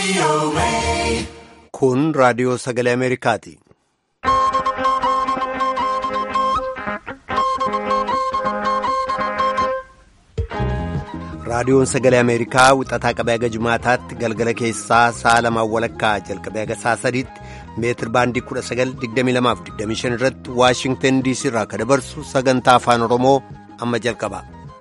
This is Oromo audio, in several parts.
Kun raadiyoo sagalee Ameerikaati. Raadiyoon sagalee Ameerikaa wixataa qabee haga Jumaataatti galgala keessaa sa'a lamaan walakkaa jalqabee haga sa'a sadiitti meetir baandii 1922-25 irratti Waashingtan DC irraa kan dabarsu sagantaa afaan Oromoo amma jalqaba.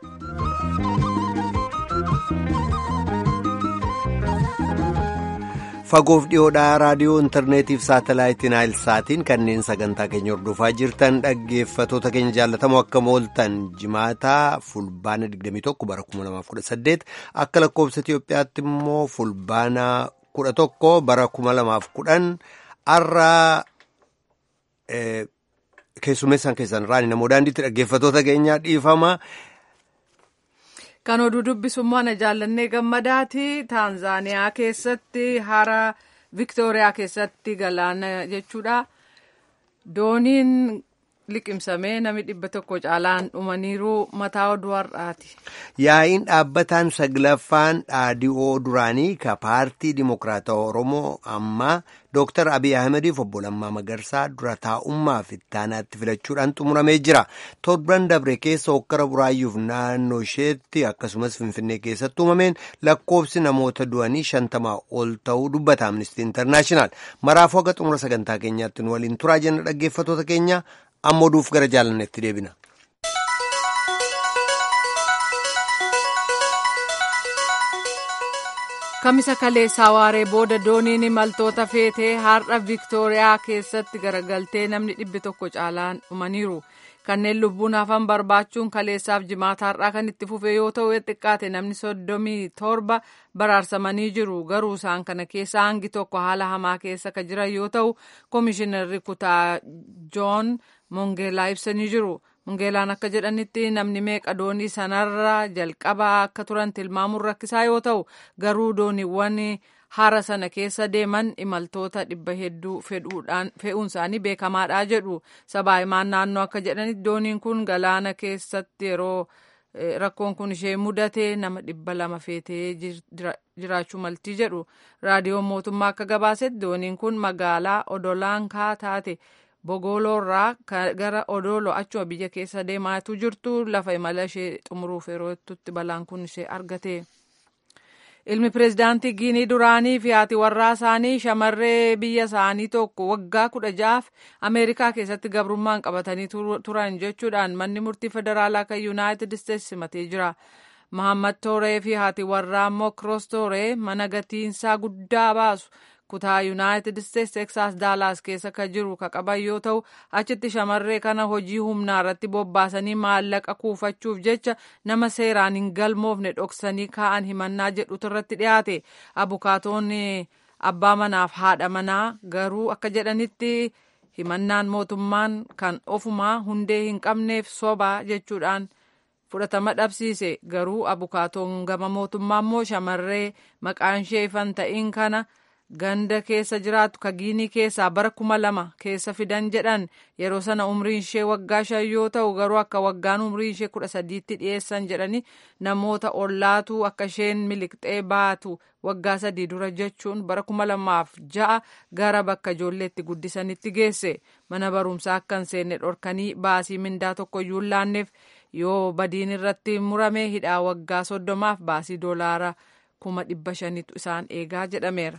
Fagoof dhiyoodhaa raadiyoo intarneetiif saatalaayitiin saatiin kanneen sagantaa keenya hordofaa jirtan dhaggeeffatoota keenya jaallatamoo akka mooltan jimaataa fulbaana 21 bara 2018 akka lakkoofsa Itiyoophiyaatti immoo fulbaana 11 bara 2010 har'a keessummeessaan keessan raani namoo daandiitti dhaggeeffatoota keenyaa dhiifama. Kan oduu dubbisummaa na jaallannee gammadaati. Taanzaaniyaa keessatti hara Viktooriyaa keessatti galaana jechuudha. Dooniin liqimsamee namni dhibba tokko caalaan dhumaniiru mataa oduu har'aati. Yaa'iin dhaabbataan saglaffaan dhaadhi'oo duraanii ka paartii Dimokiraatawaa Oromoo ammaa Dooktar Abiy Ahmediif obbo Lammaa Magarsaa dura taa'ummaaf ittaanaatti filachuudhaan xumuramee jira. Torban dabre keessa hokkara buraayyuuf naannoo isheetti akkasumas Finfinnee keessatti uumameen lakkoofsi namoota du'anii shantamaa ol ta'uu dubbata Amnesty International. Maraafuu haga xumura sagantaa keenyaatti nu waliin turaa jenna dhaggeeffatoota keenya amma oduuf gara jaalannetti deebina. Kamisa kaleessaa waaree booda dooniin imaltoota feetee har'a Viktooriyaa keessatti garagaltee namni dhibbi tokko caalaan dhumaniiru. Kanneen lubbuun hafan barbaachuun kaleessaaf jimaata har'aa kan itti fufe yoo ta'u xiqqaate namni soddomii torba baraarsamanii jiru. Garuu isaan kana keessa hangi tokko haala hamaa keessa kan jiran yoo ta'u koomishinarri kutaa Joon Mongeelaa ibsanii jiru. Mungeelaan akka jedhanitti namni meeqa doonii sanarra jalqabaa akka turan tilmaamuun rakkisaa yoo ta'u garuu dooniiwwan hara sana keessa deeman imaltoota dhibba hedduu fe'uun isaanii beekamaadha jedhu sabaa himaan naannoo akka jedhanitti dooniin kun galaana keessatti yeroo rakkoon kun ishee mudate nama dhibba lama feetee jiraachuu maltii jedhu raadiyoon mootummaa akka gabaasetti dooniin kun magaalaa odolankaa taate. Bogooloorraa gara Odoolo achuma biyya keessa deemaatu jirtu lafa imala ishee xumuruuf yeroo itti balaan kun ishee argate. Ilmi pireezidaantii Giinii duraanii fi haati warraa isaanii shamarree biyya isaanii tokko waggaa kudha ja'aaf Ameerikaa keessatti gabrummaan qabatanii turan jechuudhaan manni murtii federaalaa kan Yuunaayitid Isteetsi simatee jira. Mahammad Tooree fi haati warraa immoo Kiroos Tooree mana gatiinsaa guddaa baasu. kutaa yuunaayitid isteetsi teksaas daalaas keessa kan jiru ka qaban yoo ta'u achitti shamarree kana hojii humnaa irratti bobbaasanii maallaqa kuufachuuf jecha nama seeraan hin galmoofne dhoksanii kaa'an himannaa jedhutu irratti dhiyaate abukaatoonni abbaa manaaf haadha manaa garuu akka jedhanitti himannaan mootummaan kan ofumaa hundee hin qabneef sobaa jechuudhaan. fudhatama dhabsiise garuu abukaatoon gama mootummaa immoo shamarree maqaan ishee ifan ta'in kana. ganda keessa jiraatu ka giinii keessaa bara kuma lama keessa fidan jedhan yeroo sana umriin ishee waggaa shan yoo ta'u garuu akka waggaan umriin ishee kudha sadiitti dhiyeessan jedhani namoota ollaatu akka isheen miliqxee baatu waggaa sadii dura jechuun bara kuma lamaaf ja'a gara bakka ijoolleetti guddisanitti geesse mana barumsaa akka hin seenne dhorkanii baasii mindaa tokko iyyuu hin laanneef yoo badiin irratti murame hidhaa waggaa soddomaaf baasii doolaara kuma dhibba shanitu isaan eegaa jedhameera.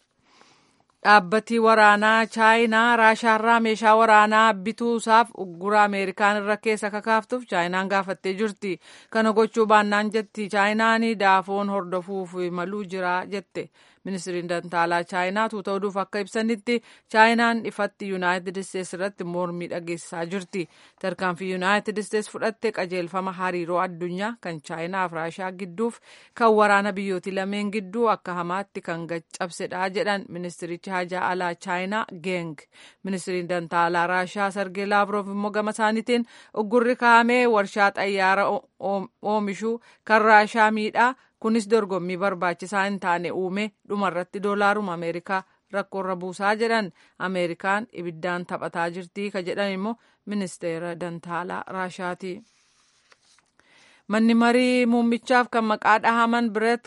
Dhaabbatii waraanaa chaayinaa raashaarraa meeshaa waraanaa bituusaaf uggura ameerikaan irra keessa kakaaftuuf chaayinaan gaafattee jirti. Kana gochuu baannaan jetti chaayinaan daafoon hordofuuf maluu jira jette. Ministiriin dantaalaa chaayinaa tuuta oduuf akka ibsanitti chaayinaan ifatti yuunaayitid isteetsi irratti mormii dhageessisaa jirti. Tarkaanfii yuunaayitid isteetsi fudhatte qajeelfama hariiroo addunyaa kan chaayinaaf raashaa gidduuf kan waraana biyyooti lameen gidduu akka hamaatti kan cabsedha jedhan ministirichi hajaa alaa chaayinaa geng. Ministiriin dantaalaa raashaa sargee laavroof immoo gama isaaniitiin uggurri kaa'amee warshaa xayyaara oomishuu kan raashaa miidhaa kunis dorgommii barbaachisaa hin taane uume dhumarratti doolaaruma ameerikaa rakkoorra buusaa jedhan ameerikaan ibiddaan taphataa jirti ka jedhan immoo ministeera dantaalaa raashaati. manni marii muummichaaf kan maqaa dhahaman biret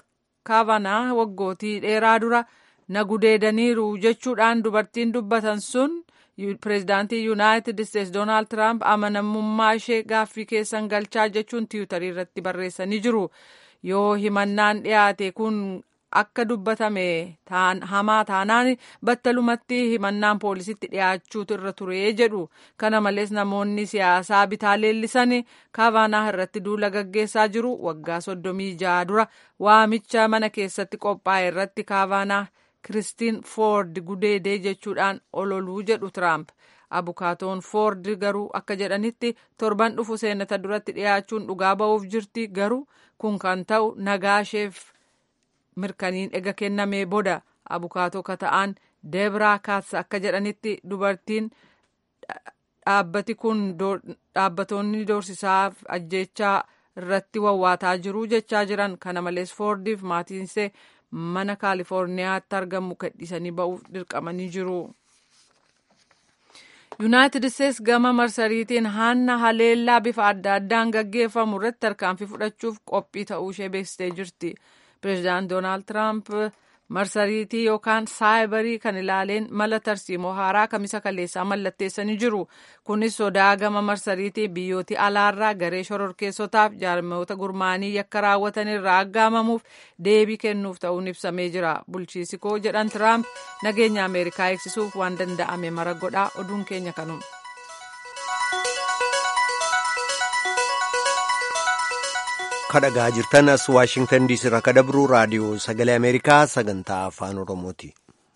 kaavanaa waggootii dheeraa dura na gudeedaniiru jechuudhaan dubartiin dubbatan sun pireezidaantii yuunaayitid isteetsi doonaald tiraamp amanamummaa ishee gaaffii keessan galchaa jechuun tiwutarii irratti barreessanii jiru yoo himannaan dhiyaate kun akka dubbatame hamaa taanaan battalumatti himannaan poolisitti dhiyaachuutu irra ture jedhu kana malees namoonni siyaasaa bitaa leellisan kaavanaa irratti duula gaggeessaa jiru waggaa soddomii jaha dura waamicha mana keessatti qophaa'e irratti kaavanaa kiristiin foord gudeedee jechuudhaan ololuu jedhu tiraamp abukaatoon foord garuu akka jedhanitti torban dhufu seenata duratti dhiyaachuun dhugaa ba'uuf jirti garuu kun kan ta'u nagaasheef mirkaniin ega kennamee booda abukaatoo kata'aan deebraa kaats akka jedhanitti dubartiin dhaabbati kun dhaabbatoonni doorsisaaf ajjechaa irratti wawwaataa jiru jechaa jiran kana malees foordiif maatiinsee mana kaalifoorniyaatti argamu gadhiisanii ba'uuf dirqamanii jiru. yuunaayitid isteetsi gama marsariitiin hanna haleellaa bifa adda addaan gaggeeffamu irratti tarkaanfii fudhachuuf qophii ta'uu ishee beeksistee jirti. pireezidaant doonaald tiraamp marsariitii yookaan saayibarii kan ilaaleen mala tarsiimoo haaraa kamisa kaleessaa mallatteessanii jiru kunis sodaa gama marsariitii biyyooti alaarraa garee shororkeessotaaf jaarmoota gurmaanii yakka raawwatan irraa aggaamamuuf deebii kennuuf ta'uun ibsamee jira bulchiisi koo jedhan tiraamp nageenya ameerikaa eegsisuuf waan danda'ame mara godhaa oduun keenya kanuma. kadhagaa jirtan as waashingtan diisii irraa kadabru raadiyoo sagalee ameerikaa sagantaa afaan oromooti.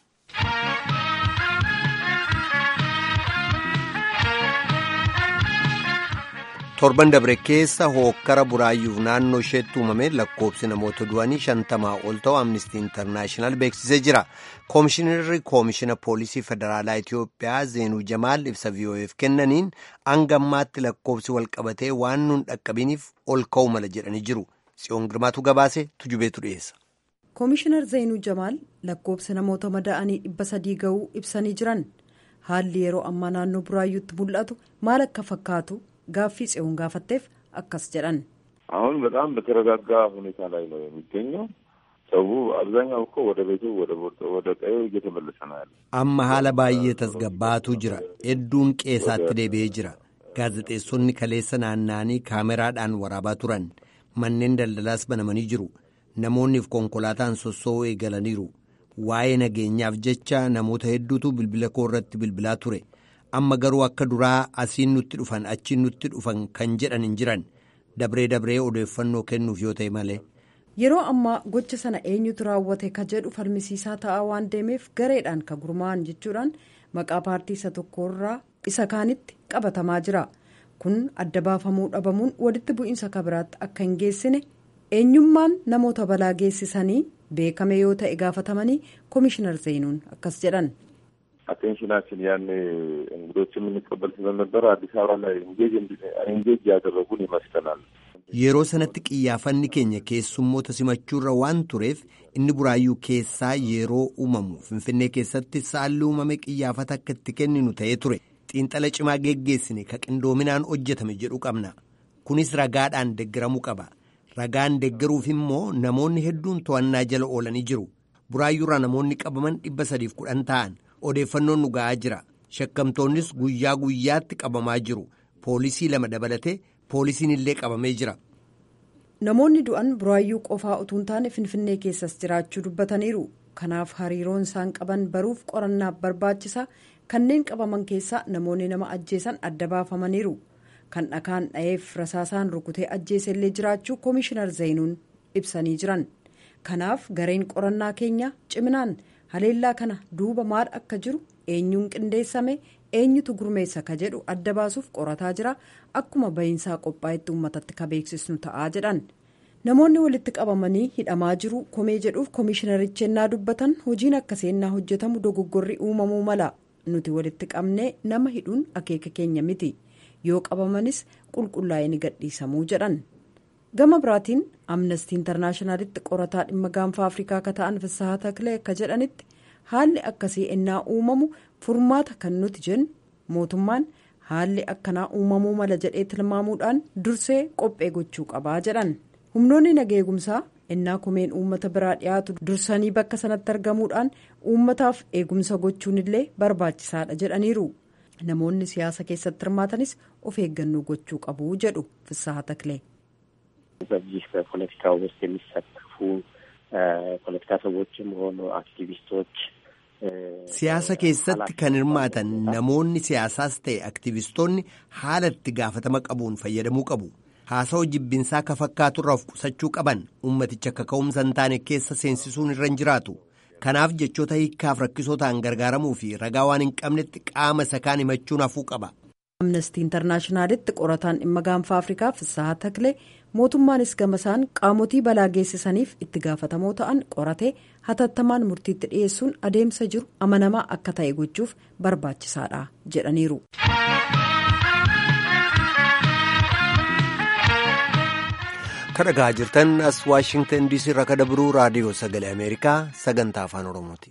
torban dabre keessa hookkara buraayyuuf naannoo isheetti uumame lakkoobsi namoota du'anii shantamaa ol ta'u amnistii intarnaashinaal beeksisee jira koomishinarri koomishina poolisii federaalaa itiyoophiyaa zeenuu jamaal ibsa vi'oo'eef kennaniin hanga ammaatti lakkoobsi walqabatee waan nun dhaqqabiniif ol ka'u mala jedhanii jiru tsiyoon girmaatu gabaase tujubeetu dhiyeessa. koomishinar zeenuu jamaal lakkoobsa namoota madaa'anii dhibba sadii ga'uu ibsanii jiran haalli yeroo ammaa naannoo buraayyuutti mul'atu maal akka fakkaatu. gaaffii tsiyoon gaafatteef akkas jedhan አሁን በጣም በተረጋጋ ሁኔታ ላይ ነው የሚገኘው ሰው አብዛኛው እኮ ወደ ቤቱ ወደ ቀዬው እየተመለሰ ነው ያለ amma haala baay'ee tasgabbaatu jira hedduun qeesaatti deebi'ee jira gaazexeessonni kaleessa naanna'anii kaameraadhaan waraabaa turan manneen daldalaas banamanii jiru namoonniif konkolaataan sossoo'uu eegalaniiru waa'ee nageenyaaf jecha namoota hedduutu bilbila koo irratti bilbilaa ture amma garuu akka duraa asiin nutti dhufan achiin nutti dhufan kan jedhan hin jiran dabree dabree odeeffannoo kennuuf yoo ta'e malee. yeroo ammaa gocha sana eenyutu raawwate ka jedhu falmisiisaa ta'aa waan deemeef gareedhaan ka gurmaa'an jechuudhaan maqaa paartii isa tokkorraa isa kaanitti qabatamaa jira kun adda baafamuu dhabamuun walitti bu'iinsa kabiraatti akka hin geessine eenyummaan namoota balaa geessisanii beekame yoo ta'e gaafatamanii koomishinar zeenuun akkas jedhan. አቴንሽናችን ያኔ እንግዶች የምንቀበል ስለነበረ አዲስ አበባ ላይ ኢንጌጅ ያደረጉን ይመስለናል። yeroo sanatti qiyyaafanni keenya keessummoota simachuurra waan tureef inni buraayyuu keessaa yeroo uumamu finfinnee keessatti saalli uumame qiyyaafata akka itti kenninu ta'ee ture xiinxala cimaa geggeessine ka qindoominaan hojjetame jedhu qabna kunis ragaadhaan deggeramuu qaba ragaan deggeruuf immoo namoonni hedduun to'annaa jala oolanii jiru buraayyuurraa namoonni qabaman dhibba sadiif kudhan ta'an odeeffannoon nu ga'aa jira shakkamtoonnis guyyaa guyyaatti qabamaa jiru poolisii lama dabalatee poolisiin illee qabamee jira. namoonni du'an buraayyuu qofaa utuu hin taane finfinnee keessas jiraachuu dubbataniiru kanaaf hariiroon isaan qaban baruuf qorannaaf barbaachisa kanneen qabaman keessaa namoonni nama ajjeesan adda baafamaniiru kan dhakaan dha'eef rasaasaan rukutee ajjeese illee jiraachuu koomishinar zeenuun ibsanii jiran kanaaf gareen qorannaa keenya ciminaan haleellaa kana duuba maal akka jiru eenyuun qindeessame eenyutu gurmeessa ka jedhu adda baasuuf qorataa jira akkuma bahiinsaa qophaa'etti uummatatti ka beeksisnu ta'aa jedhan namoonni walitti qabamanii hidhamaa jiru komee jedhuuf koomishinarichi ennaa dubbatan hojiin akka seennaa hojjetamu dogoggorri uumamuu mala nuti walitti qabnee nama hidhuun akeeka keenya miti yoo qabamanis qulqullaa'ee ni gadhiisamuu jedhan gama biraatiin amnestii intarnaashinaalitti qorataa dhimma gaanfa afrikaa akka ta'an fissahaa taklee akka jedhanitti haalli akkasii ennaa uumamu furmaata kan nuti jennu mootummaan haalli akkanaa uumamuu mala jedhee tilmaamuudhaan dursee qophee gochuu qabaa jedhan humnoonni nageegumsaa innaa kumeen uummata biraa dhiyaatu dursanii bakka sanatti argamuudhaan uummataaf eegumsa gochuun illee barbaachisaadha jedhaniiru namoonni siyaasa keessatti hirmaatanis of eeggannoo gochuu qabu jedhu Fissaha Taklee. በዚህ በፖለቲካ ውስጥ የሚሳተፉ ፖለቲካ ሰዎችም ሆኑ አክቲቪስቶች siyaasa keessatti kan hirmaatan namoonni siyaasaas ta'e aktivistoonni haala itti gaafatama qabuun fayyadamuu qabu haasawaa jibbinsaa ka fakkaaturraa of qusachuu qaban ummaticha akka ka'umsa hin taane keessa seensisuun irra hin jiraatu kanaaf jechoota hiikkaaf rakkisoo ta'an gargaaramuu fi ragaa waan hin qabnetti qaama isa kaan himachuun hafuu qaba. amnestii intarnaashinaalitti qorataan dhimma gaanfa afrikaa Fissaha Taklee mootummaanis gamasaan qaamotii balaa geessisaniif itti gaafatamoo ta'an qoratee hatattamaan murtiitti dhiyeessuun adeemsa jiru amanamaa akka ta'e gochuuf barbaachisaadha jedhaniiru. kadhagaa jirtan as waashingtan diisii irraa kan dabru raadiyoo sagalee ameerikaa sagantaa afaan oromooti.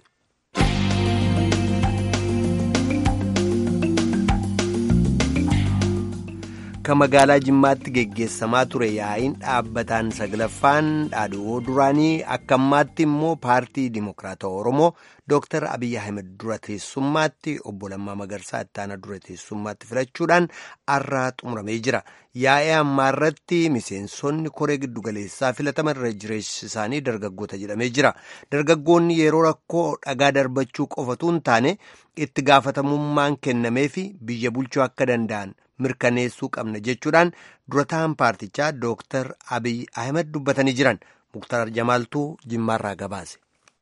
kan magaalaa jimmaatti geggeessamaa ture yaa'iin dhaabbataan saglaffaan dhaadhoo duraanii akka ammaatti immoo paartii dimokiraatawaa oromoo dooktar abiyyi ahmed dura teessummaatti obbo Lammaa Magarsaa ittaana dura teessummaatti filachuudhaan arraa xumuramee jira yaa'ii ammaa irratti miseensonni koree giddugaleessaa filataman irra jireessi isaanii dargaggoota jedhamee jira dargaggoonni yeroo rakkoo dhagaa darbachuu qofatu hin taane itti gaafatamummaan kennameefi biyya bulchuu akka danda'an. mirkaneessuu qabna jechuudhaan durataan paartichaa dooktar abiy ahmed dubbatanii jiran muktar jamaaltuu jimmaarraa gabaase.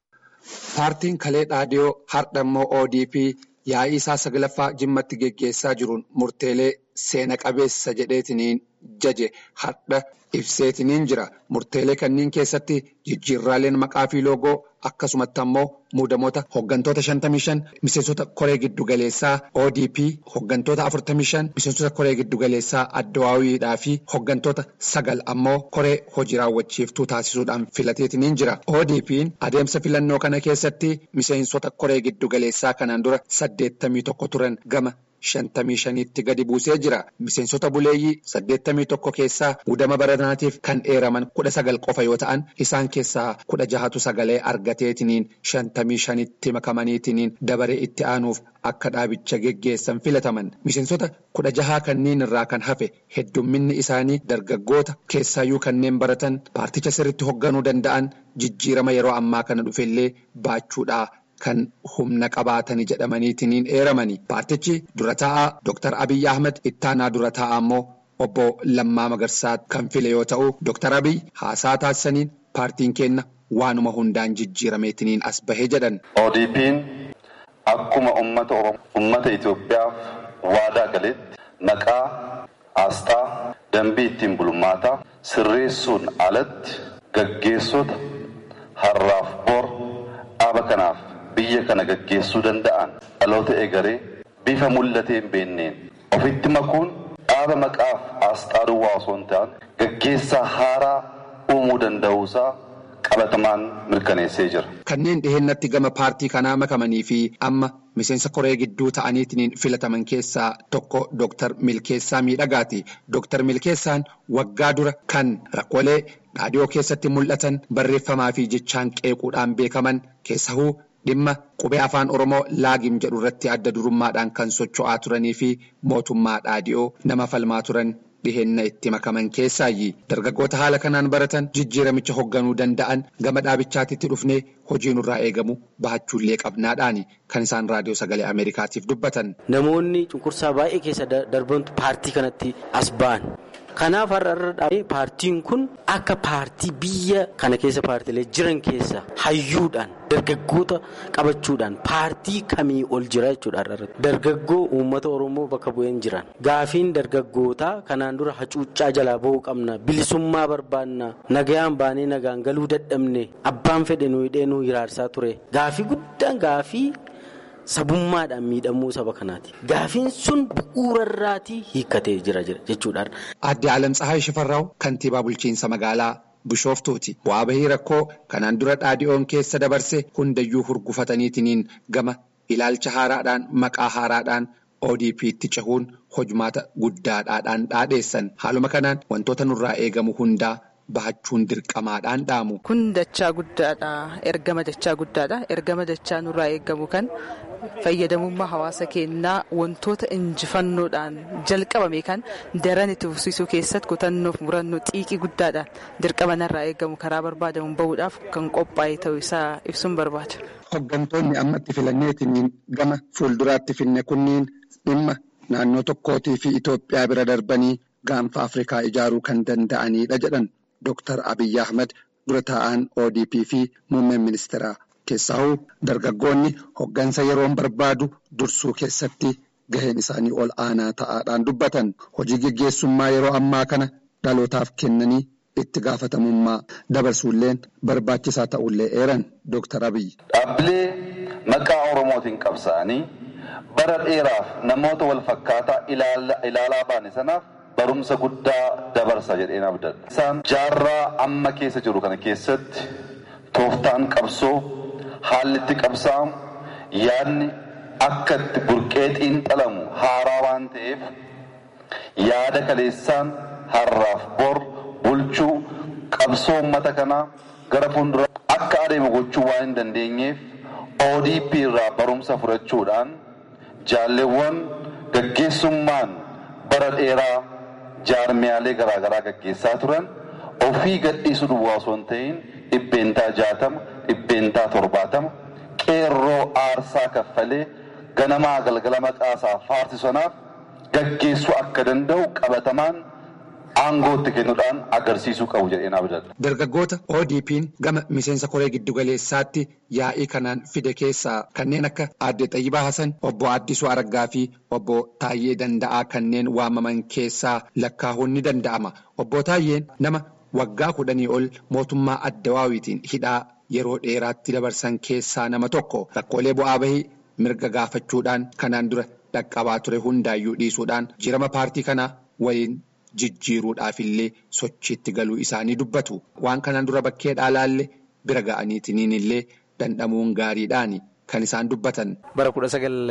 paartiin kalee dhaadhiyoo har'a immoo odp yaa'ii isaa saglaffaa jimmatti geggeessaa jiruun murteelee seena qabeessa jedheetiniin jaje har'a ibseetiniin jira murteelee kanneen keessatti jijjiirraaleen maqaa fi loogoo akkasumatti ammoo muudamoota hoggantoota 55 miseensota koree giddugaleessaa odp hoggantoota 45 miseensota koree giddugaleessaa addawaawiidhaa fi hoggantoota sagal ammoo koree hojii raawwachiiftuu taasisuudhaan filateetiniin jira odp'n adeemsa filannoo kana keessatti miseensota koree giddugaleessaa kanaan dura 81 turan gama. shantamii shaniitti gadi buusee jira miseensota buleeyyii saddeettamii tokko keessaa muudama baranaatiif kan dheeraman kudha sagal qofa yoo ta'an isaan keessaa kudha jahatu sagalee argateetiniin shantamii shanitti makamaniitiniin dabaree itti aanuuf akka dhaabicha geggeessan filataman miseensota kudha jahaa kanneen irraa kan hafe heddumminni isaanii dargaggoota keessaayyuu kanneen baratan paarticha sirritti hoogganuu danda'an jijjiirama yeroo ammaa kana dhufellee baachuudhaa. Kan humna qabaatanii jedhamaniitiin eeramanii paartichi dura taa'aa Dr. Abiyyi Ahmed ittaanaa dura taa'aa immoo obbo Lammaa Magarsaa kan file yoo ta'u Dr. Abiyyi haasaa taasisaniin paartiin keenya waanuma hundaan jijjiirameetiniin as bahee jedhan. ODP'n akkuma uummata Oromoo uummata Itoophiyaaf waadaa galetti maqaa asxaa dambii ittiin bulmaataa sirreessuun alatti gaggeessota har'aaf bor dhaaba kanaaf. biyya kana gaggeessuu danda'an dhaloota eegaree bifa mul'atee hin beenneen ofitti makuun dhaaba maqaaf asxaa duwwaa osoo hin ta'an gaggeessaa haaraa uumuu danda'uusaa qabatamaan mirkaneessee jira. Kanneen dhihennatti gama paartii kanaa makamanii fi amma miseensa koree gidduu ta'aniitiin filataman keessaa tokko Dooktar Milkeessaa Miidhagaati. Dooktar Milkeessaan waggaa dura kan rakkoolee dhaadhiyoo keessatti mul'atan barreeffamaa fi jechaan qeequudhaan beekaman keessahuu dhimma qubee afaan oromoo laagim jedhu irratti adda durummaadhaan kan socho'aa turanii fi mootummaa dhaadhiyoo nama falmaa turan dhihenna itti makaman keessaayyi dargaggoota haala kanaan baratan jijjiiramicha hoogganuu danda'an gama dhaabichaatitti dhufnee hojii nurraa eegamu bahachuullee qabnaadhaani kan isaan raadiyoo sagalee ameerikaatiif dubbatan. namoonni cunqursaa baay'ee keessa darbantu paartii kanatti as ba'an. Kanaaf har'a dhaabee paartiin kun akka paartii biyya kana keessa paartiilee jiran keessa hayyuudhaan dargaggoota qabachuudhaan paartii kamii ol jira jechuudha har'a dargaggoo uummata oromoo bakka bu'een jiran gaafiin dargaggootaa kanaan dura hacuuccaa jalaa ba'uu qabna bilisummaa barbaanna nagayaan baanee nagaan galuu dadhabne abbaan fedhe nu hidhee nu hiraarsaa ture gaafii guddaan gaafii. Sabummaadhaan miidhamuu saba kanaati. Gaafiin sun bu'uurarraatii hiikkatee jira jechuudha. Aadde Alam Tsahaay Shifarraaw kantiibaa bulchiinsa magaalaa Bishooftuuti. Bu'aa bahii rakkoo kanaan dura dhaadhiyoon keessa dabarse hundayyuu hurgufataniitiin gama ilaalcha haaraadhaan maqaa haaraadhaan ODP'tti cehuun hojmaata guddaadhaan dhaadheessan. Haaluma kanaan wantoota nurraa eegamu hundaa bahachuun dirqamaadhaan dhaamu. Kun dachaa guddaadha. Ergama dachaa guddaadha. Ergama dachaa nurraa eegamu kan fayyadamummaa hawaasa keenyaa wantoota injifannoodhaan jalqabame kan daran itti fufsiisuu keessatti kutannoof murannoo xiiqii guddaadhaan dirqama narraa eegamu karaa barbaadamu bahuudhaaf kan qophaa'e ta'uu isaa ibsuun barbaada. Hooggantoonni ammatti filanneetiniin gama fuulduraatti finne kunniin dhimma naannoo tokkootii fi Itoophiyaa bira darbanii gaanfa Afrikaa ijaaruu kan danda'anidha jedhan Dr. Abiyyi Ahmed dura taa'an ODP fi muummeen ministeeraa. Keessaahuu dargaggoonni hoggansa yeroon barbaadu dursuu keessatti gaheen isaanii ol aanaa ta'aadhaan dubbatan hojii geggeessummaa yeroo ammaa kana dhalootaaf kennanii itti gaafatamummaa dabarsuulleen barbaachisaa ta'ullee eeran Dr. Abiyyi. Dhaabbilee maqaa Oromootiin qabsaa'anii bara dheeraaf namoota wal fakkaataa ilaalaa baane sanaaf barumsa guddaa dabarsa jedheen abdadha. Isaan jaarraa amma keessa jiru kana keessatti tooftaan qabsoo. Haalli itti qabsaa'amu yaadni akka itti burqee xiinxalamu haaraa waan ta'eef yaada kaleessaan har'aaf bor bulchuu qabsoo uummata kanaa gara fuuldura akka adeemu gochuu waan hin dandeenyeef ODP irraa barumsa fudhachuudhaan jaalleewwan gaggeessummaan bara dheeraa jaarmiyaalee garaagaraa gaggeessaa turan ofii gadhiisuu duwwaa osoo hin ta'in dhibbeentaa jaatama dhibbeentaa torbaatama qeerroo aarsaa kaffalee ganamaa galgala maqaasaa faarsisanaaf gaggeessuu akka danda'u qabatamaan aangootti kennuudhaan agarsiisuu qabu jedheen abdadha. Dargaggoota ODP'n gama miseensa koree giddugaleessaatti yaa'ii kanaan fide keessaa kanneen akka aadde Xayyibaa Hasan, obbo Addisuu Araggaa fi obbo Taayyee Danda'aa kanneen waamaman keessaa lakkaa'uun ni danda'ama. Obbo Taayyeen nama waggaa kudhanii ol mootummaa addawaawitiin hidhaa yeroo dheeraatti dabarsan keessaa nama tokko rakkoolee bu'aa bahii mirga gaafachuudhaan kanaan dura dhaqqabaa ture hundaayyuu dhiisuudhaan jirama paartii kanaa waliin jijjiiruudhaafillee sochiitti galuu isaanii dubbatu waan kanaan dura bakkee dhaalaallee bira ga'aniitiin illee dandhamuun gaariidhaan kan isaan dubbatan. bara kudha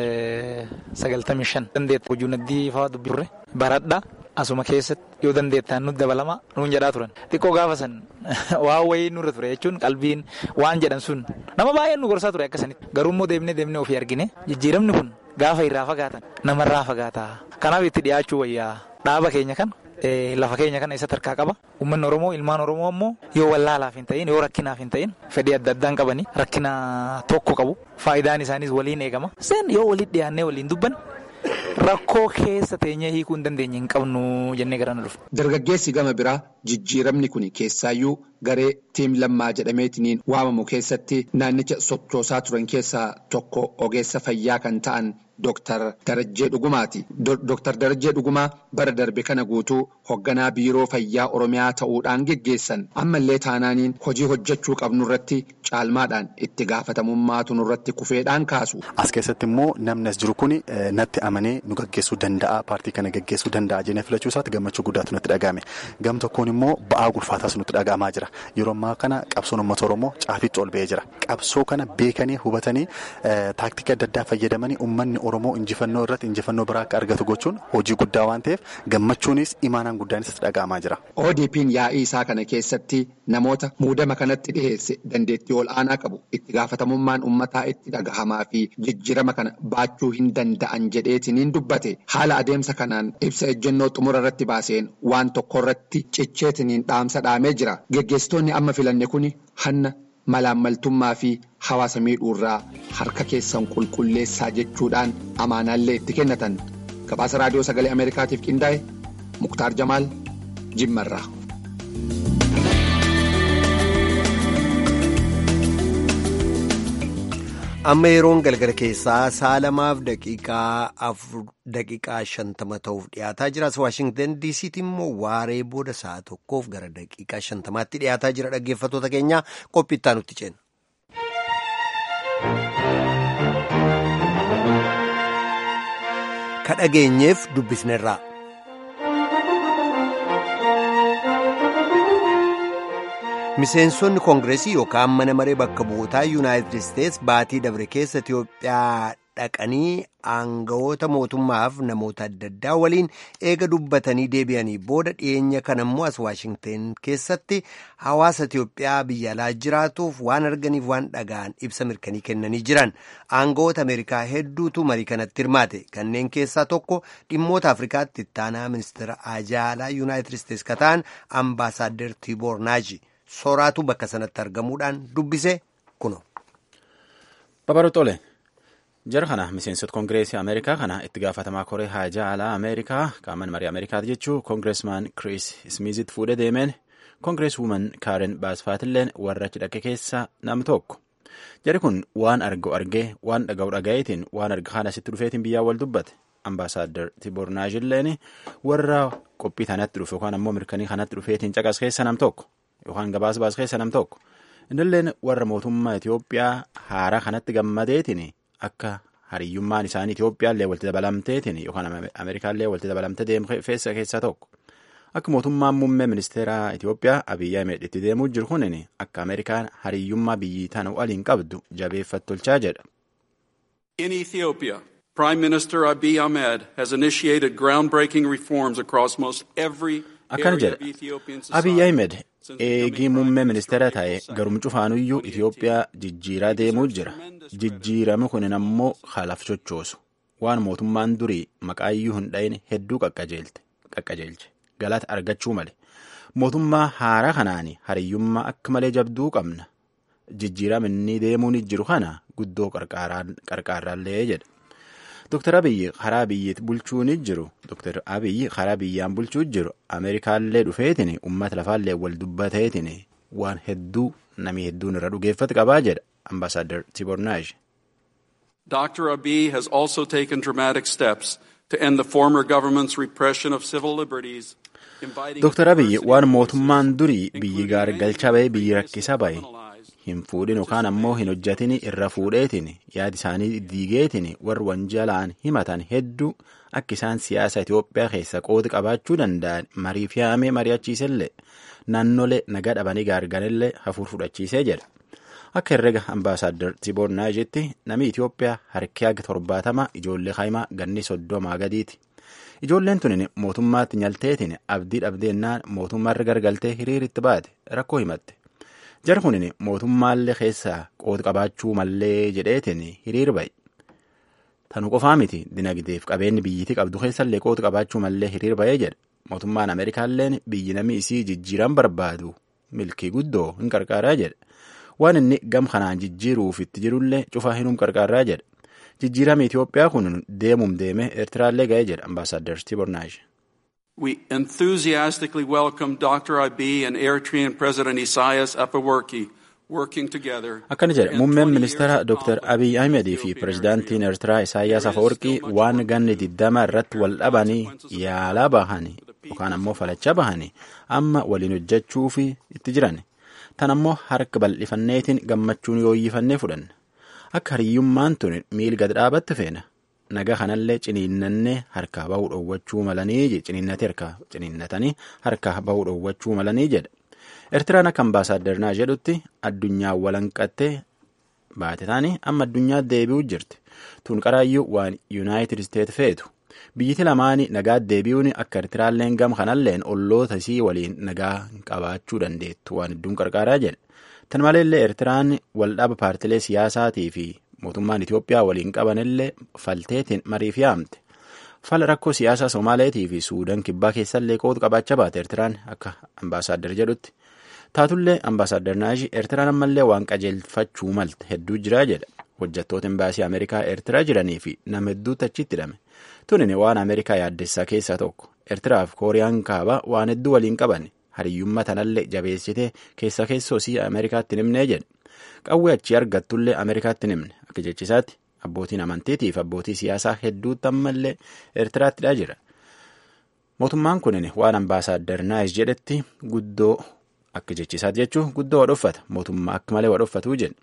sagaltamii shan dandeetta hojii naddii fa'aa dubbifne baradhaa. Asuma keessatti yoo dandeettaan nuti dabalamaa nuun jedhaa turan xiqqoo gaafa san waan wayii nurra ture jechuun qalbiin waan jedhan sun nama baay'een nu gorsaa ture akkasanitti garuu immoo deemnee deemnee ofii argine jijjiiramni kun gaafa irraa fagaatan namarraa fagaataa kanaaf itti dhiyaachuu wayyaa dhaaba keenya kana lafa keenya kana isatti harkaa qaba uummanni oromoo ilmaan oromoo ammoo yoo wallaalaaf hin ta'in yoo rakkinaaf hin ta'in fedhii adda addaan qabanii rakkina tokko qabu faayidaan isaaniis waliin eegama seen yoo walitti dhiyaannee waliin dubban. Rakkoo keessa teenyee hiikuu hin dandeenye hin qabnu jennee gara na dhufu. Dargaggeessi gama biraa jijjiiramni kun keessaayyuu garee tiim lammaa jedhameetiniin waamamu keessatti naannicha sochoosaa turan keessaa tokko ogeessa fayyaa kan ta'an Dooktar Darajjee Dhugumaati. Dooktar Darajjee Dhugumaa bara darbe kana guutuu hoogganaa biiroo fayyaa Oromiyaa ta'uudhaan geggeessan ammallee taanaaniin hojii hojjechuu qabnu irratti caalmaadhaan itti gaafatamummaatu nurratti kufeedhaan kaasu. As keessatti immoo namni as jiru kun natti amanee nu gaggeessuu danda'a paartii kana gaggeessuu danda'a jennee filachuu isaatti gammachuu guddaatu nutti dhagahame gam tokkoon immoo ba'aa gulfaataas nutti dhagahamaa jira yeroo ammaa kana qabsoon uummata oromoo caafitti ol ba'ee jira qabsoo kana beekanii hubatanii taaktika adda addaa fayyadamanii uummanni oromoo injifannoo irratti injifannoo biraa akka argatu gochuun hojii guddaa waan ta'eef gammachuunis imaanaan guddaanis itti dhagahamaa jira. ODP'n yaa'ii isaa kana keessatti namoota muudama kanatti dhiheesse dandeettii ol aanaa qabu itti gaafatamummaan uummataa itti dhagahamaa fi jijjiirama kana baachuu hin danda'an jedheetiniin dubbate haala adeemsa kanaan ibsa ejjennoo xumura irratti baaseen waan tokko irratti cicheetiniin dhaamsa dhaamee jira geggeessitoonni amma filanne kun hanna malaammaltummaa fi hawaasa miidhuurraa harka keessan qulqulleessaa jechuudhaan amaanaallee itti kennatan gabaasa raadiyoo sagalee ameerikaatiif qindaa'e muktaar jamaal jimmarraa. amma yeroon galgala keessaa saalamaaf daqiiqaa shantama ta'uuf dhiyaataa jiras waashingtan diisiitti immoo waaree booda sa'a tokkoof gara daqiiqaa shantamaatti dhiyaataa jira dhaggeeffattoota keenya qophiittaa nutti ceena. ka dhageenyeef dubbisnerraa. miseensonni koongireesii yookaan mana maree bakka bu'ootaa yuunaayitid isteets baatii dabre keessa itiyoophiyaa dhaqanii aangawoota mootummaaf namoota adda addaa waliin eega dubbatanii deebi'anii booda dhiyeenya kana immoo as waashingteen keessatti hawaasa Itiyoophiyaa biyya alaa jiraatuuf waan arganiif waan dhaga'an ibsa mirkanii kennanii jiran aangawoota Ameerikaa hedduutu marii kanatti hirmaate kanneen keessaa tokko dhimmoota Afrikaatti ittaanaa ministeera ajaalaa Yuunaayitid Isteetsi ka ta'an ambaasaaddar Tiiboor Naaji sooraatu bakka sanatti argamuudhaan dubbise kuno. Babarootole. jara kana miseensota koongireesii ameerikaa kana itti gaafatamaa koree haajaa alaa ameerikaa qaaman marii ameerikaati jechuu koongireesmaan kiriis ismiizit fuudhee deemeen koongirees wuuman kaaren baasfaatilleen warra achi dhaqe keessaa nam tokko jari kun waan argu argee waan dhaga'u dhaga'eetiin waan arga kana asitti dhufeetiin biyyaa wal dubbate ambaasaaddar tibornaajilleen warra qophii kanatti dhufe yookaan ammoo mirkanii kanatti dhufeetiin caqas keessa nam tokko yookaan gabaas baas keessa nam tokko innilleen warra mootummaa Itoophiyaa haaraa kanatti gammadeetiin akka hariyyummaan isaanii Itoophiyaallee walitti dabalamteetiin yookaan Ameerikaallee walitti dabalamtee deemee keessaa tokko akka mootummaan muummee ministeeraa Itoophiyaa Abiyyi Ahmed itti deemuu jiru kunin akka Ameerikaan hariyyummaa biyyi tana waliin qabdu jabeeffattolchaa jedha. In Ethiopia, Prime Minister Abiy Ahmed has initiated groundbreaking reforms across most every akkana jedha Abiy Ahmed eegii muummee ministeera ta'e garum cufaanuyyuu Itoophiyaa jijjiiraa deemuu jira. Jijjiirame kunin ammoo haalaf chochoosu. Waan mootummaan durii maqaayyuu hin dhayin hedduu qaqqajeelche. Galata argachuu male. Mootummaa haaraa kanaan hariyyummaa akka malee jabduu qabna. Jijjiirama inni deemuun jiru kana guddoo qarqaarraallee jedha. Dr. Abiyyi karaa biyyiitti bulchuun jiru. Dr. Abiyyi karaa biyyaan bulchuu jiru. Ameerikaallee dhufeetiin uummata lafaallee wal dubbateetiin waan hedduu namni hedduun irra dhugeeffatu qabaa jedha. Ambassador Tibornaaj. Dr. Abiy has also taken dramatic steps to end the former government's repression of civil liberties. Dr. Abiy waan mootummaan durii biyyi gaargalcha bahe biyyi rakkisa bahe hin fuudhin yookaan ammoo hin hojjatin irra fuudheetiin yaada isaanii diigeetiin warri wanjalaan himatan hedduu akka isaan siyaasa Itoophiyaa keessa qooda qabaachuu danda'an marii fi haamee mari'achiisellee naannolee nagaa dhabanii gaarganillee hafuur fudhachiisee jedha. Akka herrega ambaasaaddar Tiboor Naajitti namni Itoophiyaa harki haga torbaatama ijoollee kaa'imaa ganni soddomaa gadiiti. Ijoolleen tun mootummaatti nyalteetiin abdii dhabdeennaan mootummaarra gargaltee hiriiritti baate rakkoo himatte. Jara kunin mootummaallee keessaa qooda qabaachuu mallee jedheetiin hiriir bahe. Tanu qofaa miti dinagdeef qabeenyi biyyittii qabdu keessallee qooda qabaachuu mallee hiriir bahee jedha. Mootummaan Ameerikaalleen biyyi namni isii jijjiiran barbaadu milkii guddoo hin qarqaaraa jedha. Waan inni gam kanaan jijjiiruuf itti jirullee cufaa hinum qarqaaraa jedha. Jijjiirama Itoophiyaa kun deemum deemee Eertiraallee ga'ee jedha Ambaasaadder Tibornaaj. We enthusiastically welcome Dr. Abiy and Eritrean President Isaias Afewerki working together. Akkana jedha muummeen ministeera Dr. Abiy Ahmedii fi pirezidaantiin Eertiraa Isaayaas Afewerqii waan ganni diddama irratti wal dhabanii yaalaa bahanii yookaan ammoo falachaa bahanii amma waliin hojjechuuf itti jiran. Tan ammoo harka bal'ifanneetiin gammachuun yooyyifannee fudhanna. Akka hariyyummaan tun miil gad dhaabatte feena. Nagaa kanallee ciniinnannee harkaa bahuu dhoowwachuu malanii ciniinnatee harkaa ciniinnatanii harkaa bahuu dhoowwachuu malanii jedha. Eertiraan akka ambaasaaddernaa jedhutti addunyaa walanqattee baate taanii amma addunyaa deebi'uu jirti. Tun qaraayyuu waan Yuunaayitid Isteet feetu. Biyyiti lamaanii nagaa deebi'uun akka Eertiraalleen gam kanalleen olloota isii waliin nagaa qabaachuu dandeettu waan hedduun qarqaaraa jedha. Tan maleellee Eertiraan waldhaba paartilee siyaasaatii fi mootummaan Itoophiyaa waliin qabanillee falteetiin mariif yaamte. Fala rakkoo siyaasaa Somaaleetii fi Suudaan kibbaa keessallee qooda qabaachaa baate Eertiraan akka ambaasaaddar jedhutti. Taatullee ambaasaaddar Naaji Eertiraan ammallee waan qajeelfachuu malte hedduu jiraa jedha. Hojjettoota imbaasii Ameerikaa Eertiraa jiranii fi nama hedduutti achitti hidhame. Tunin waan Ameerikaa yaaddessaa keessaa tokko. Eertiraa fi Kooriyaan kaabaa waan hedduu waliin qaban. Hariyyummaa tanallee jabeessitee keessa keessoosii Ameerikaatti nimnee jedhe. Qawwee achii argattullee Ameerikaatti nimne akka jechisaatti abbootiin amantiitii fi abbootii siyaasaa hedduutti ammallee Eertiraattidha jira. Mootummaan kunin waan ambaasaaddar Naayis jedhetti guddoo akka jechisaatti jechuun guddoo wadhoffata. Mootummaa akka malee wadhoffatuu jedhe.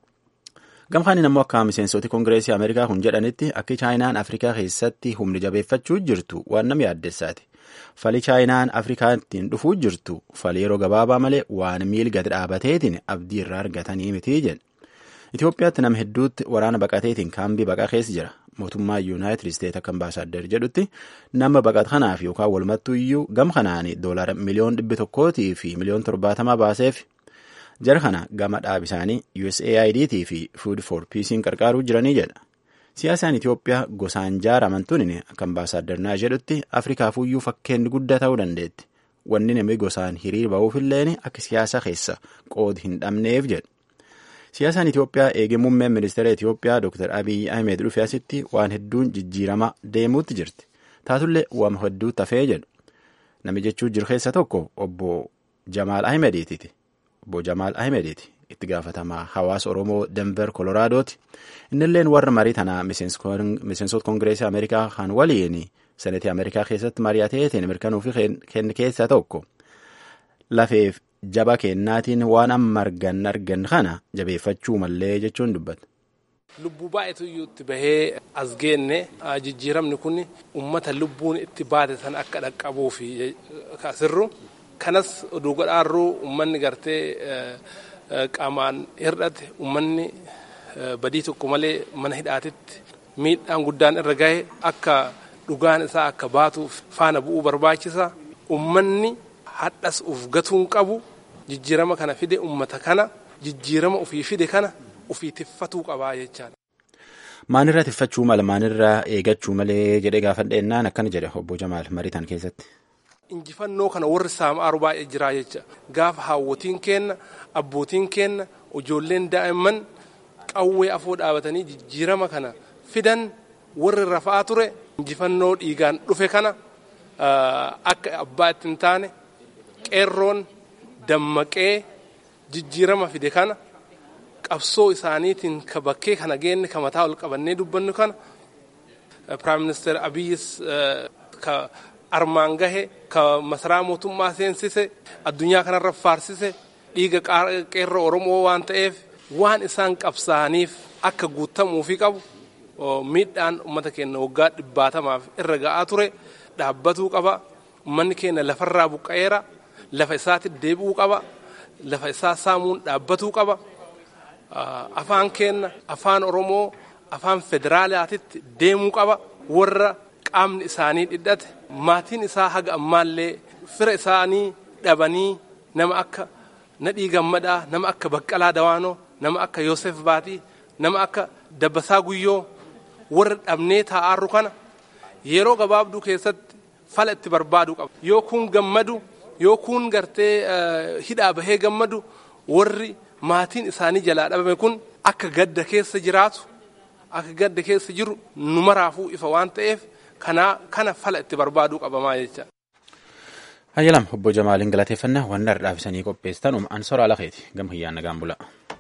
Gamkaaniin ammoo akka miseensoti Kongireesii Ameerikaa kun jedhanitti akka Chaayinaan Afrikaa keessatti humni jabeeffachuu jirtu waan nama yaaddessaati. Fali Chaayinaan Afrikaattiin dhufuu jirtu fali yeroo gabaabaa malee waan miil gad dhaabateetiin abdii irraa argatanii miti jedhe. Itoophiyaatti nama hedduutti waraana baqateetiin kaambii baqaa keessa jira. Mootummaa Yuunaayitid Isteet akka ambaasaaddar jedhutti nama baqata kanaaf yookaan walumattuu iyyuu gama kanaan doolara miliyoon dhibbi tokkootii fi miliyoon torbaatamaa baaseef jara kana gama dhaab isaanii USAID fi Food for Peace'n qarqaaruu jiranii jedha. Siyaasaan Itoophiyaa gosaan jaaraman tuni akka ambaasaaddar naa jedhutti Afrikaafuyyuu fakkeenyi guddaa ta'uu dandeetti. Wanni namni gosaan hiriir ba'uufillee akka siyaasa keessa qoodi hin dhabneef jedha. Siyaasaan Itoophiyaa eegee muummeen ministeera Itoophiyaa Dr. Abiyyi Ahmed dhufe asitti waan hedduun jijjiirama deemuutti jirti. Taatullee waan hedduu tafee jedhu. Nami jechuu jiru keessa tokko obbo Jamaal Ahmediiti. Obbo Jamaal Ahmediiti. Itti gaafatamaa hawaasa Oromoo Denver Koloraadooti. Innilleen warra marii tanaa miseensota Kongireesii Ameerikaa kan waliin senetii Ameerikaa keessatti mari'ateetiin mirkanuu fi kenne keessaa tokko lafeef jaba kennaatiin waan amma argan argan kana jabeeffachuu mallee jechuun dubbata. Lubbuu baay'eetu iyyuu itti bahee as geenne jijjiiramni kun uummata lubbuun itti baate san akka dhaqqabuu fi asirru kanas oduu godhaarruu uummanni gartee qaamaan hir'ate uummanni badii tokko malee mana hidhaatitti miidhaan guddaan irra gahe akka dhugaan isaa akka baatuuf faana bu'uu barbaachisa. Uummanni hadhas uf gatuun qabu jijjiirama kana fide uummata kana jijjiirama ofii fide kana ofii tiffatuu qabaa jechaadha. Maanirraa tiffachuu mala maanirraa eegachuu malee jedhee gaafadheennaan akkana jedhe obbo Jamaal mariitan keessatti. Injifannoo kana warri saamaaru baay'ee jira jecha gaafa haawwotiin keenna abbootiin keenna ijoolleen daa'imman qawwee afoo dhaabatanii jijjiirama kana fidan warri rafaa ture injifannoo dhiigaan dhufe kana akka abbaa itti hin taane qeerroon dammaqee jijjiirama fide kana qabsoo isaaniitiin ka bakkee kana geenne ka mataa ol qabannee dubbannu kana piraayim ministeer abiyyis ka armaan gahe ka masaraa mootummaa seensise addunyaa kanarra faarsise dhiiga qeerroo oromoo waan ta'eef waan isaan qabsaaniif akka guutamuufi qabu miidhaan uummata keenya waggaa dhibbaatamaaf irra ga'aa ture dhaabbatuu qaba uummanni keenya lafarraa buqqa'eera lafa isaatti deebi'uu qaba lafa isaa saamuun dhaabbatuu qaba afaan keenya afaan oromoo afaan federaalaatitti deemuu qaba warra qaamni isaanii dhidhate maatiin isaa haga ammaallee fira isaanii dhabanii nama akka nadhii gammadaa nama akka baqqalaa dawaanoo nama akka yoosef baatii nama akka dabbasaa guyyoo warra dhabnee taa'aarru kana yeroo gabaabduu keessatti fala itti barbaaduu qaba yoo kun gammadu yoo kun gartee hidhaa bahee gammadu warri maatiin isaanii jalaa dhabame kun akka gadda keessa jiraatu akka gadda keessa jiru nu maraafuu ifa waan ta'eef kana fala itti barbaaduu qabamaa jecha. Hayyalam obbo Jamaaliin galateeffannaa waan dhardhaafisanii qopheessitan an soraa lafeeti gama hiyyaan nagaan bula.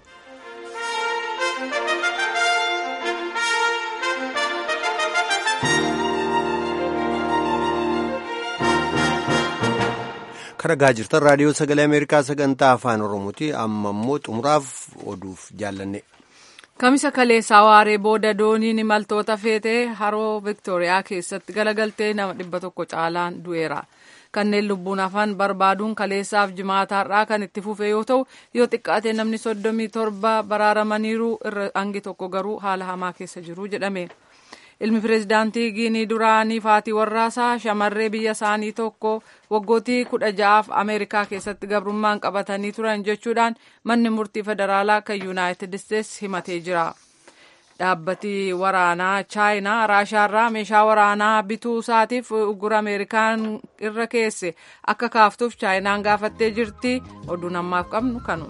Kan dhagaa jirtan raadiyoo sagalee Ameerikaa sagantaa afaan Oromooti. Amma immoo xumuraaf oduuf jaallanne. Kamisa kaleessaa waaree booda dooniin imaltoota feetee haroo Viktooriyaa keessatti galagaltee nama dhibba tokko caalaan du'eera. Kanneen lubbuun hafan barbaaduun kaleessaaf jimaataarraa kan itti fufe yoo ta'u yoo xiqqaate namni soddomii torba baraaramaniiru irra hangi tokko garuu haala hamaa keessa jiru jedhame. Ilmi pireezidaantii Giinii duraanii Faatii Warraasaa shamarree biyya isaanii tokko waggootii kudha ja'aaf Ameerikaa keessatti gabrummaan qabatanii turan jechuudhaan manni murtii federaalaa kan Yuunaayitid Isteetsi himatee jira. Dhaabbati waraanaa Chaayinaa Raashaarraa meeshaa waraanaa bituu isaatiif ugura Ameerikaan irra keesse akka kaaftuuf Chaayinaan gaafattee jirti. Oduun ammaaf qabnu kanu.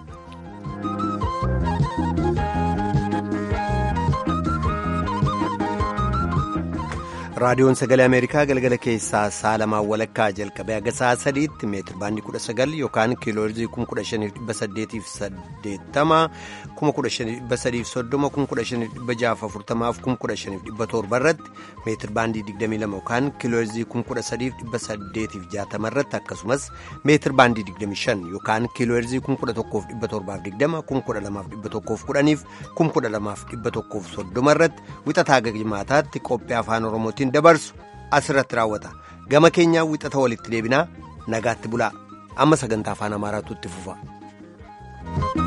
raadiyoon sagalee ameerikaa galgala keessaa sa'a lamaan walakkaa jalqabee haga sa'a sadiitti meetir baandii kudha sagal yookaan kiilooherzii kuma kudha shaniif dhibba saddeetiif saddeettama kuma kudha shaniif dhibba sadiif soddoma kuma kudha shaniif dhibba jaaf afurtamaaf kuma kudha shaniif dhibba torba irratti meetir baandii digdamii lama yookaan kiilooherzii kuma kudha sadiif dhibba saddeetiif jaatama irratti akkasumas meetir baandii digdamii shan yookaan kiilooherzii kuma kudha tokkoof dhibba torbaaf digdama kuma kudha lamaaf dhibba tokkoof kudhaniif kuma kudha lamaaf dhibba tokkoof soddoma irratti wixataa gagjimaataatti qophii afaan oromootiin. dabarsu asirratti raawwata gama keenyaa wixata walitti deebinaa nagaatti bulaa amma sagantaa afaan amaaraatu itti fufa.